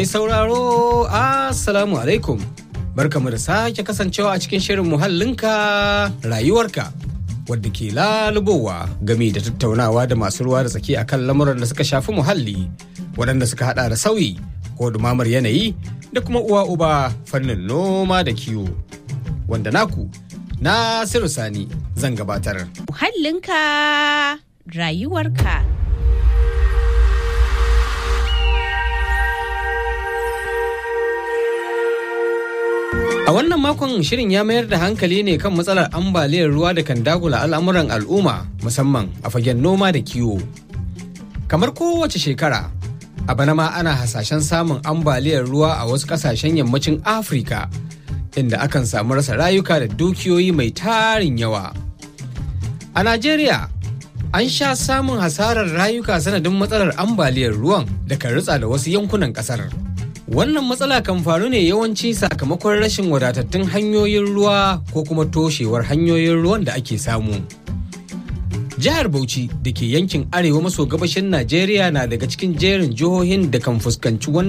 Mai sauraro Assalamu alaikum. Barkamu da sake kasancewa a cikin shirin muhallinka rayuwarka wadda ke lalubowa game da tattaunawa da masu ruwa da tsaki akan lamuran da suka shafi muhalli waɗanda suka hada da sauyi ko dumamar yanayi da kuma uwa uba fannin noma da kiwo. Wanda naku Nasiru Sani zan gabatar. Muhallinka rayuwarka. A wannan makon shirin ya mayar da hankali ne kan matsalar ambaliyar ruwa da kan dagula al'amuran al'umma musamman a fagen noma da kiwo. Kamar kowace shekara, a bana ma ana hasashen samun ambaliyar ruwa a wasu ƙasashen yammacin Afirka, inda akan samu rasa rayuka da dukiyoyi mai tarin yawa. A Najeriya, an sha samun hasarar rayuka sanadin matsalar ambaliyar ruwan da kan ritsa da wasu yankunan ƙasar. Wannan matsala kan faru ne yawanci sakamakon rashin wadatattun hanyoyin ruwa ko kuma toshewar hanyoyin ruwan da ake samu. Jihar Bauchi da ke yankin arewa maso gabashin Najeriya na daga cikin jerin jihohin da kan fuskanci wannan